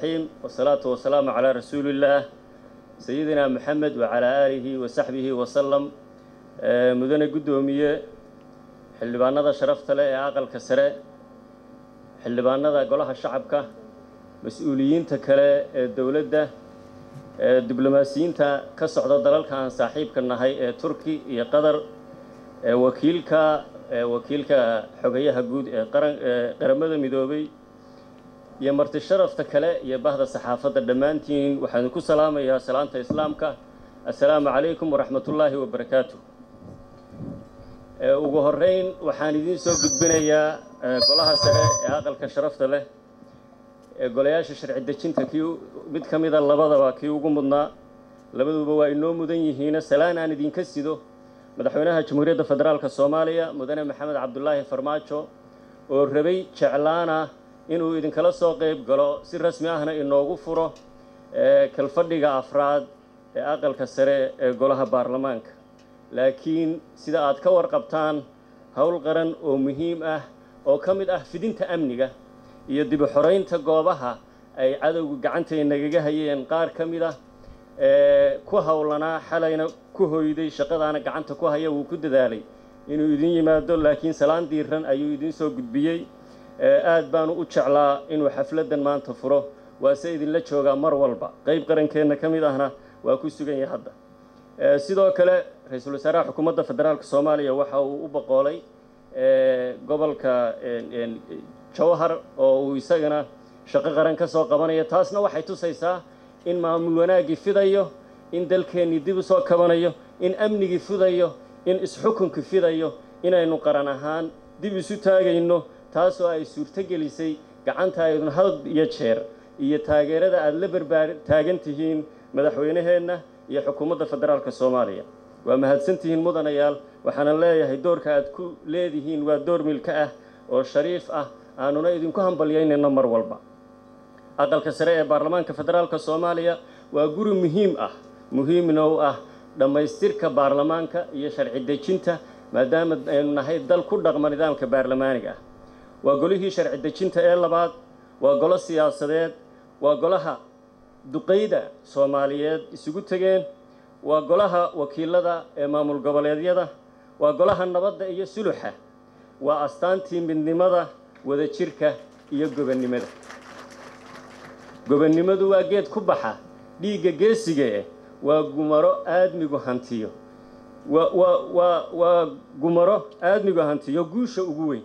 الرحيم والصلاة والسلام على رسول الله سيدنا محمد وعلى آله وصحبه وسلم مدن قدومية xildhibaanada sharafta leh ee aqalka sare xildhibaanada golaha shacabka mas-uuliyiinta kale ee dowladda diblomaasiyiinta ka socda dalalka aan saaxiibka nahay ee turki iyo qatar wakiilka wakiilka xogayaha guud ee qaran qaramada midoobay iyo marti sharafta kale iyo bahda saxaafadda dhammaantiin waxaan ku salaamayaa salaanta islaamka assalaamu calaykum waraxmatullaahi wabarakaatu ugu horeyn waxaan idiin soo gudbinayaa golaha sare ee aqalka sharafta leh ee golayaasha sharci dejinta kii mid ka mida labadaba kii ugu mudnaa labaduba waa inoo mudan yihiina salaan aan idinka sido madaxweynaha jamhuuriyadda federaalka soomaaliya mudane maxamed cabdulaahi farmaajo oo rabay jeclaana inuu idinkala soo qayb galo si rasmi ahna inoogu furo kalfadhiga afraad ee aqalka sare ee golaha baarlamaanka laakiin sida aad ka warqabtaan howl qaran oo muhiim ah oo ka mid ah fidinta amniga iyo dib u xoraynta goobaha ay cadowga gacantay nagaga hayeen qaar ka mid ah ee ku howlanaa xalayna ku hoyday shaqadaana gacanta ku haya wuu ku dadaalay inuu idin yimaado laakiin salaan diiran ayuu idiin soo gudbiyey aad baanu u jeclaa inuu xafladdan maanta furo waase idinla joogaa mar walba qayb qarankeenna ka mid ahna waa ku sugan yahay hadda sidoo kale ra-iisul wasaaraha xukuumadda federaalka soomaaliya waxa uu u boqoolay gobolka jawhar oo uu isagana shaqo qaran ka soo qabanayo taasna waxay tusaysaa in maamul wanaaggii fidayo in dalkeennii dib u soo kabanayo in amnigii fidayo in isxukunkii fidayo inaynu qaran ahaan dib isu taagayno taasoo ay suurtogelisay gacanta aydun had iyo jeer iyo taageerada aada la barbaar taagan tihiin madaxweynaheenna iyo xukuumadda federaalka soomaaliya waa mahadsantihiin mudanayaal waxaana leeyahay doorka aad ku leedihiin waa door milka ah oo shariif ah aanuna idinku hambalyaynayno mar walba aqalka sare ee baarlamaanka federaalka soomaaliya waa guri muhiim ah muhiimna u ah dhammaystirka baarlamaanka iyo sharci dejinta maadaama aynu nahay dal ku dhaqma nidaamka baarlamaaniga ah waa golihii sharci dejinta ee labaad waa golo siyaasadeed waa golaha duqayda soomaaliyeed isugu tegeen waa golaha wakiilada ee maamul goboleedyada waa golaha nabadda iyo suluxa waa astaantii midnimada wadajirka iyo gobonnimada gobonnimadu waa geed ku baxa dhiigga geesiga eh waa gumaro aadmigu hantiyo waa waa waa waa gumaro aadmigu hantiyo guusha ugu weyn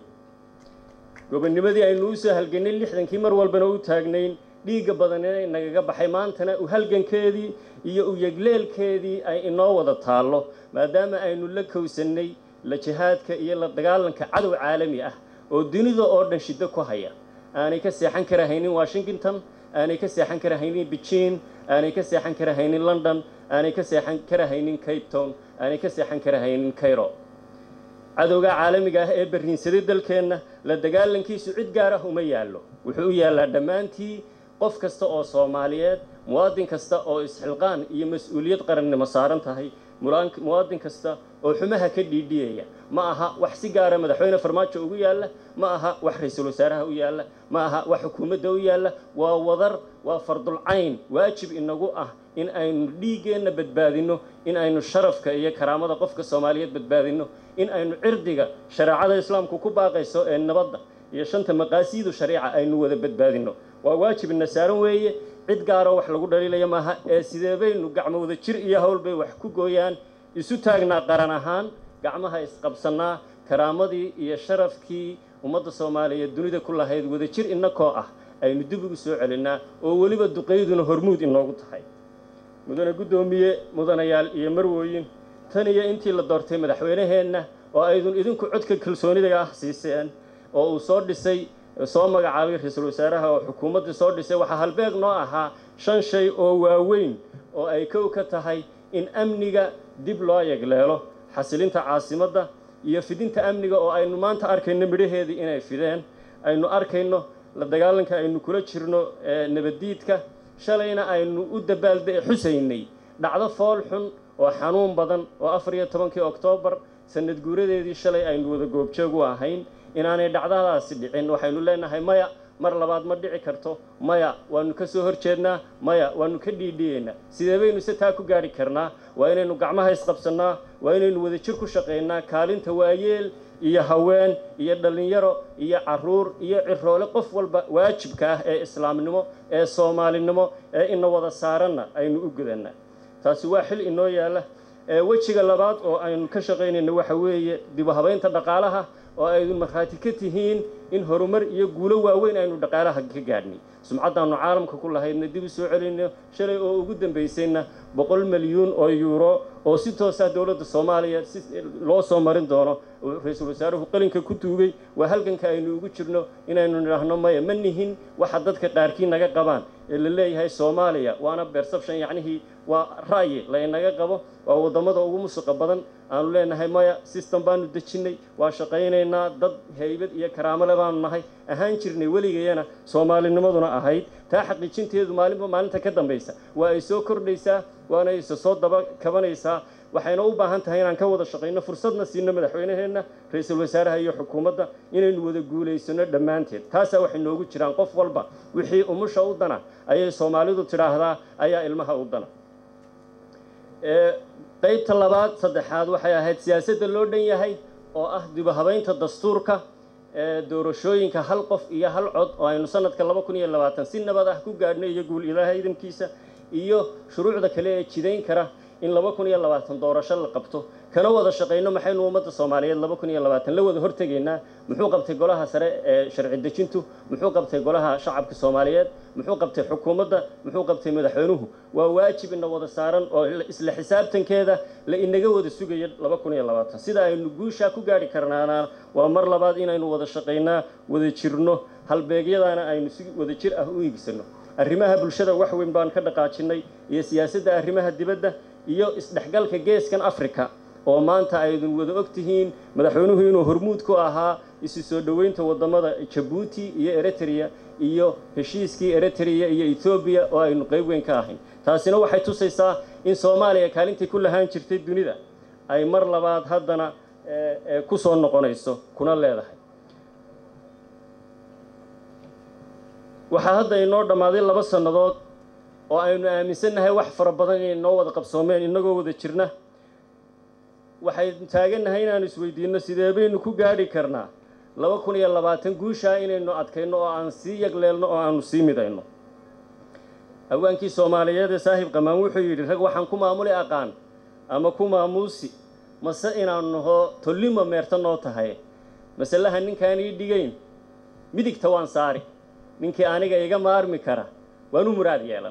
gobonnimadii aynu u soo halgannay lixdankii mar walbana u taagnayn dhiigga badanina nagaga baxay maantana u halgankeedii iyo u yegleelkeedii ay inoo wada taallo maadaama aynu la kowsannay la jihaadka iyo la dagaalanka cadow caalami ah oo dunida oo dhan shiddo ku haya aanay ka seexan karahaynin washington aanay ka seexan karahaynin beijing aanay ka seexan karahaynin london aanay ka seexan karahaynin cape town aanay ka seexan karahaynin cairo cadowga caalamiga ah ee barriinsaday dalkeenna la dagaalankiisu cid gaar ah uma yaallo wuxuu u yaallaa dhammaantii qof kasta oo soomaaliyeed muwaadin kasta oo isxilqaan iyo mas-uuliyad qarannimo saaran tahay muwaadin kasta oo xumaha ka dhiidhiyaya ma aha wax si gaara madaxweyne farmaajo ugu yaalla ma aha wax ra-iisul wasaaraha u yaalla ma aha wax xukuumadda u yaalla waa wadar waa fardulcayn waajib inagu ah in aynu dhiiggeenna badbaadinno in aynu sharafka iyo karaamada qofka soomaaliyeed badbaadinno in aynu cirdiga shareecada islaamku ku baaqayso ee nabadda iyo shanta maqaasiidu shariica aynu wada badbaadinno waa waajib ina saaran weeye cid gaaroo wax lagu dhaliilaya maaha ee sidee baynu gacmo wada jir iyo howl bay wax ku gooyaan isu taagnaa qaran ahaan gacmaha isqabsannaa karaamadii iyo sharafkii ummadda soomaaliyeed dunida ku lahayd wadajir innakoo ah aynu dib ugu soo celinnaa oo weliba duqayduna hormuud inoogu tahay mudane guddoomiye mudanayaal iyo marwooyin tan iyo intii la doortay madaxweynaheenna oo aydun idinku codka kalsoonida ah siiseen oo uu soo dhisay soo magacaabay ra-iisul wasaaraha oo xukuumaddii soo dhisay waxaa halbeeg noo ahaa shan shay oo waaweyn oo ay kow ka tahay in amniga dib loo yegleelo xasilinta caasimadda iyo fidinta amniga oo aynu maanta arkayno midhaheedii inay fideen aynu arkayno la dagaalanka aynu kula jirno nabaddiidka shalayna aynu u dabaalda xusaynay dhacdo fool xun oo xanuun badan oo afar iyo tobankii oktoobar sanad guuradeedii shalay aynu wada goobjoog u ahayn inaanay dhacdadaasi dhicin waxaynu leenahay maya mar labaad ma dhici karto maya waanu ka soo horjeednaa maya waanu ka dhiidhiyeynaa sidee baynu se taa ku gaadhi karnaa waa inaynu gacmaha isqabsannaa waa inaynu wadajir ku shaqaynaa kaalinta waayeel iyo haween iyo dhallinyaro iyo caruur iyo ciroole qof walba waajibka ah ee islaamnimo ee soomaalinimo ee ina wada saaranna aynu u gudanaa taasi waa xil inoo yaalla wejiga labaad oo aynu ka shaqaynayno waxa weeye dib u habaynta dhaqaalaha oo aynu markhaati ka tihiin in horumar iyo guulo waaweyn aynu dhaqaalaha ka gaadhnay sumcaddaannu caalamka ku lahaydna dib u soo celinno shalay oo ugu dambaysayna boqol milyuun oo yuuro oo si toosa dowladda soomaaliya si loo soo marin doono ra-iisul wasaaruhu qalinka ku tuugay waa halganka aynu ugu jirno inaynu nidhaahno maya ma nihin waxa dadka qaarkii naga qabaan ee la leeyahay soomaaliya waana perception yacnihii waa ra'yi laynaga qabo waa waddamada ugu musuqa badan aanu leenahay maya system baanu dejinnay waa shaqaynaynaa dad haybad iyo karaamole baanu nahay ahaan jirnay weligayana soomaalinimaduna ahayd taa xaqiijinteedu maalinba maalinta ka dambaysa waa ay soo kordhaysaa waana ayse soo daba kabanaysaa waxayna u baahan tahay inaan ka wada shaqayno fursadna siino madaxweynaheenna ra-iisul wasaaraha iyo xukuumadda inaynu wada guulaysano dhammaanteed taasaa waxay noogu jiraan qof walba wixii umusha u dana ayay soomaalidu tidhaahdaa ayaa ilmaha u dana qaybta labaad saddexaad waxay ahayd siyaasadda loo dhan yahay oo ah dibu habaynta dastuurka doorashooyinka hal qof iyo hal cod oo aynu sanadka laba kun iyo labaatan si nabad ah ku gaadhnay iyo guul ilaaha idankiisa iyo shuruucda kale ee jidayn kara in laba kun iyo labaatan doorasho la qabto kana wada shaqayno maxaynu ummadda soomaaliyeed laba kun iyo labaatan la wada hortegaynaa muxuu qabtay golaha sare ee sharci dejintu muxuu qabtay golaha shacabka soomaaliyeed muxuu qabtay xukuumadda muxuu qabtay madaxweynuhu waa waajib ina wada saaran oo isla xisaabtankeeda la inaga wada sugaya laba kun iyo labaatan sida aynu guushaa ku gaadhi karnaana waa mar labaad inaynu wada shaqaynaa wada jirno halbeegyadaana aynu si wada jir ah u iigsano arrimaha bulshada wax weyn baan ka dhaqaajinnay iyo siyaasadda arrimaha dibadda iyo isdhexgalka geeskan africa oo maanta aydun wada og tihiin madaxweynuhu inuu hormuud ku ahaa isu soo dhoweynta waddamada jabuuti iyo eritrea iyo heshiiskii eritrea iyo ethoobiya oo aynu qayb weyn ka ahayn taasina waxay tusaysaa in soomaaliya kaalintii ku lahaan jirtay dunida ay mar labaad haddana ku soo noqonayso kuna leedahay waxaa hadda inoo dhammaaday laba sannadood oo aynu aaminsannahay wax fara badan inay noo wada qabsoomeen innagoo wada jirna waxaynu taagannahay inaanu isweydiinno sidee baynu ku gaadhi karnaa laba kun iyo labaatan guushaa inaynu adkayno oo aan sii yagleelno oo aanu sii midayno hawaankii soomaaliyeed ee saahib qamaan wuxuu yidhi rag waxaan ku maamuli aqaan ama ku maamuusi mase inaanu naho tollima meerta noo tahay masalaha ninkaan ii dhigayn midigta waan saari ninkii aniga iga maarmi kara waan u muraad yeelan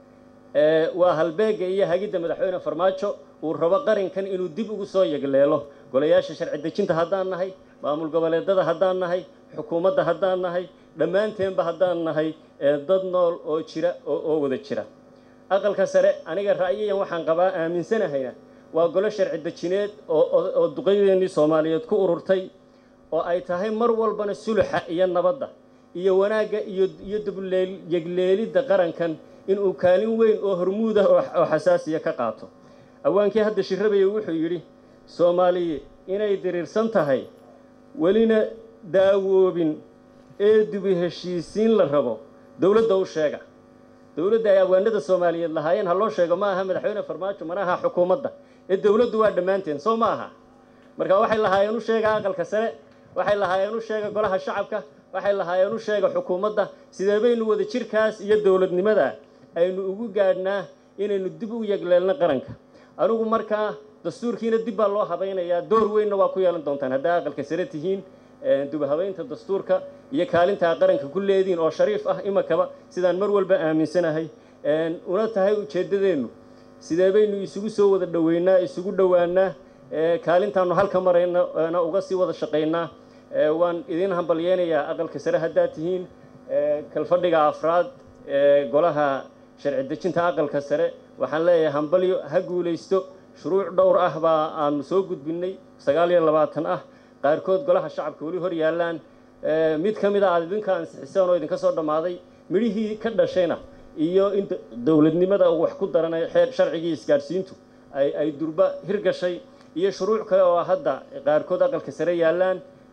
waa halbeega iyo hagidda madaxweyne farmaajo uu rabo qarinkan inuu dib ugu soo yagleelo golayaasha sharci dejinta haddaan nahay maamul goboleedada haddaan nahay xukuumadda haddaan nahay dhammaanteenba haddaan nahay dad nool oo jira oo wada jira aqalka sare aniga ra'yiyan waxaan qabaa aaminsanahayna waa golo sharci dejineed oo duqaydeenii soomaaliyeed ku ururtay oo ay tahay mar walbana suluxa iyo nabadda iyo wanaagga iyo iyo dubyegleelidda qarankan inuu kaalin weyn oo hormuud ah oo xasaasiya ka qaato awaankii hadda shirabaya wuxuu yidhi soomaaliya inay diriirsan tahay welina daawoobin ee dubi heshiisiin la rabo dowladda u sheega dowladda ay awaanada soomaaliyeed lahaayeen ha loo sheego ma aha madaxweyne farmaajo mana aha xukuumadda ee dowladdu waa dhammaanteen soo ma aha marka waxay lahaayeen u sheega aqalka sare waxay lahaayeen u sheega golaha shacabka waxay lahaayeen u sheega xukuumadda sidee baynu wada jirkaas iyo dowladnimada aynu ugu gaadhnaa inaynu dib u yagleelno qaranka anigu markaa dastuurkiina dib baa loo habaynayaa door weynna waa ku yeelan doontaan haddaa aqalka sare tihiin dubahabaynta dastuurka iyo kaalintaa qaranka ku leediin oo shariif ah imakaba sidaan mar walba aaminsanahay una tahay ujeeddadeennu sidee baynu isugu soo wada dhoweynaa isugu dhowaanaa kaalintaanu halka marayna uga sii wada shaqaynaa waan idiin hambalyeynayaa aqalka sare haddaad tihiin kalfadhiga afraad ee golaha sharci dejinta aqalka sare waxaan leeyahay hambalyo ha guulaysto shuruuc dhowr ah baa aanu soo gudbinnay sagaal iyo labaatan ah qaarkood golaha shacabka weli hor yaallaan mid ka mid a aad idinka ansixiseen oo idinka soo dhammaaday midhihii ka dhashayna iyo in dowladnimada wax ku daranay xeer sharcigii isgaadhsiintu ay ay durba hirgashay iyo shuruuc kale oo hadda qaarkood aqalka sare yaallaan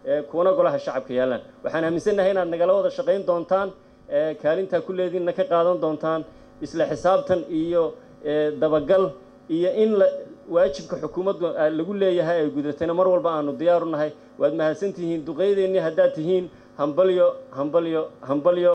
kuwana golaha shacabka yaallaan waxaan aaminsannahay inaad nagala wada shaqayn doontaan kaalintaa ku leediinna ka qaadan doontaan isla xisaabtan iyo dabagal iyo in la waajibka xukuumaddu lagu leeyahay ay gudatayna mar walba aanu diyaaru nahay waad mahadsantihiin duqeydeennii haddaad tihiin hambalyo hambalyo hambalyo